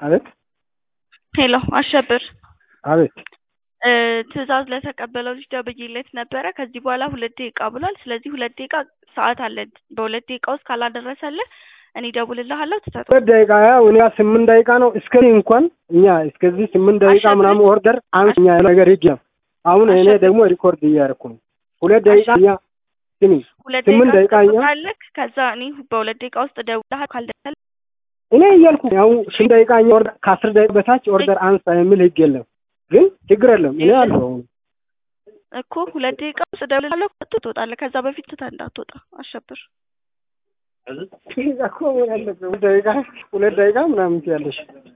አቤት ሄሎ አሸብር አቤት እ ትዕዛዝ ለተቀበለው ልጅ ደውዬለት ነበረ። ከዚህ በኋላ ሁለት ደቂቃ ብሏል። ስለዚህ ሁለት ደቂቃ ሰዓት አለን። በሁለት ደቂቃ ውስጥ ካላደረሰልህ እኔ እደውልልሃለሁ። ትሰጠው ሁለት ደቂቃ ያው እኛ ስምንት ደቂቃ ነው እስከዚህ እንኳን እኛ እስከዚህ ስምንት ደቂቃ አሸብር- ምናምን ኦርደር አንኛ ነገር ሂጅ ነው። አሁን እኔ አሸብር- ደግሞ ሪኮርድ እያደረኩ ነው። ሁለት ደቂቃ አሸብር- እኛ ስሚ ሁለት ስምንት ደቂቃ ደቂቃ እኛ ትጠብቃለህ። ከዛ እኔ በሁለት ደቂቃ ውስጥ እደውልልሃለሁ። ካልደረሰልህ እኔ እያልኩ ያው ስምንት ደቂቃ እኛ ኦርደር ከአስር ደቂቃ በታች ኦርደር አንሳ የሚል ህግ የለም። ግን ችግር የለም እኔ አለሁ አሁን እኮ ሁለት ደቂቃ ውስጥ እደውልልሃለሁ። ትወጣለህ። ከዛ በፊት ትተህ እንዳትወጣ አሸብር። እኮ ያለበት ሁለት ደቂቃ ሁለት ደቂቃ ምናምን ትያለሽ